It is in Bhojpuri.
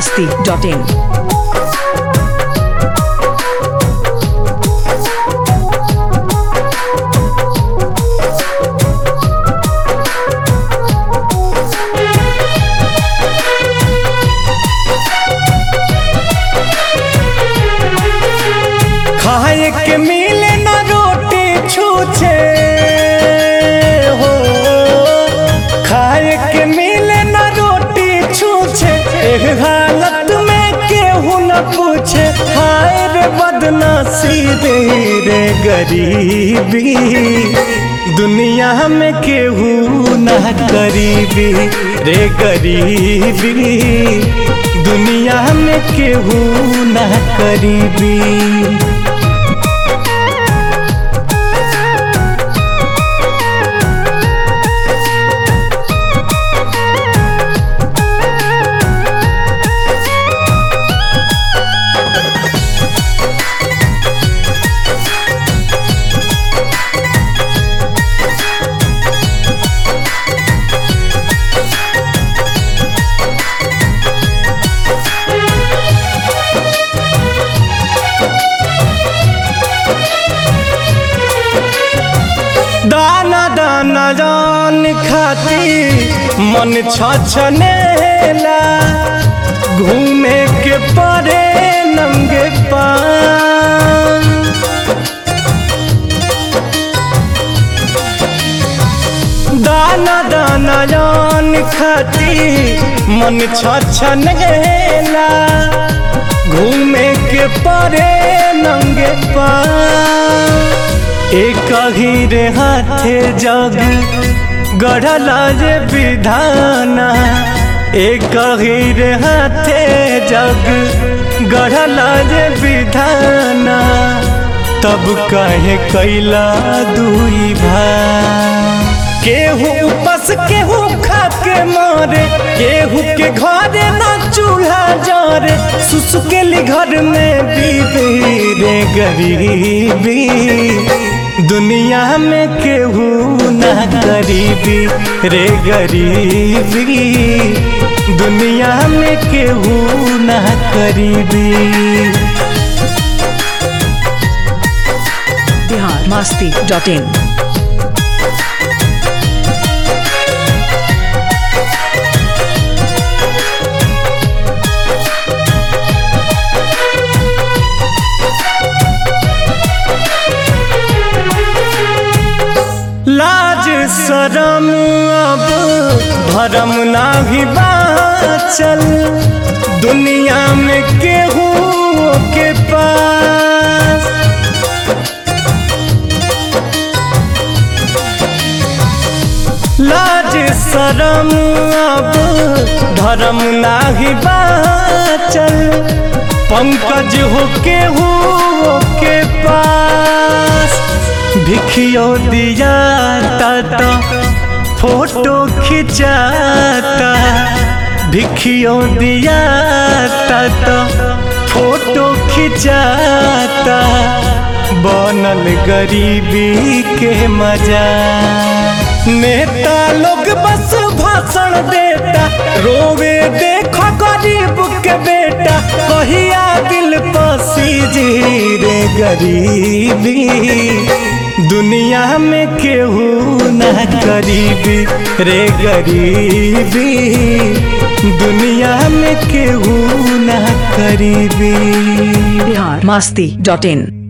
masti.in. खाए के मिले न रोटी छूछे हो खाए के मिले न रोटी छूछे एक हालत में केहू न पूछे हाय रे बदनसीबी रे गरीबी दुनिया में केहू न गरीबी रे गरीबी दुनिया में केहू न करीबी दाना दाना जान खाती मन छछनेला घूमे के परे नंगे पान दाना दाना जान खाती मन छछनेला घूमे के परे नंगे पान एक ही रे हाथे जग गढ़ला जे विधाना एक ही रे हाथे जग गढ़ला जे विधाना तब कहे कैला दुई भाई केहू उपस केहू खा के मारे केहू के घरे ना चूल्हा जरे सुसुकेली घर में बीबी रे गरीबी दुनिया में केहू ना गरीबी रे गरीबी दुनिया में केहू ना गरीबी Bihar masti.in. लाज शरम अब भरम नाही बाचल दुनिया में केहू के पास लाज शरम अब धर्म नाही बाचल पंकज हो केहू के पास भिखियो दिया तो फोटो खिंचाता भिखियो दिया तो फोटो खिंचाता बनल गरीबी के मजा नेता लोग बस भाषण देता रोवे देखो गरीब के बेटा कहिया दिल पसी जी रे गरीबी दुनिया में केहू ना गरीबी रे गरीबी दुनिया में केहू ना गरीबी Bihar masti.in.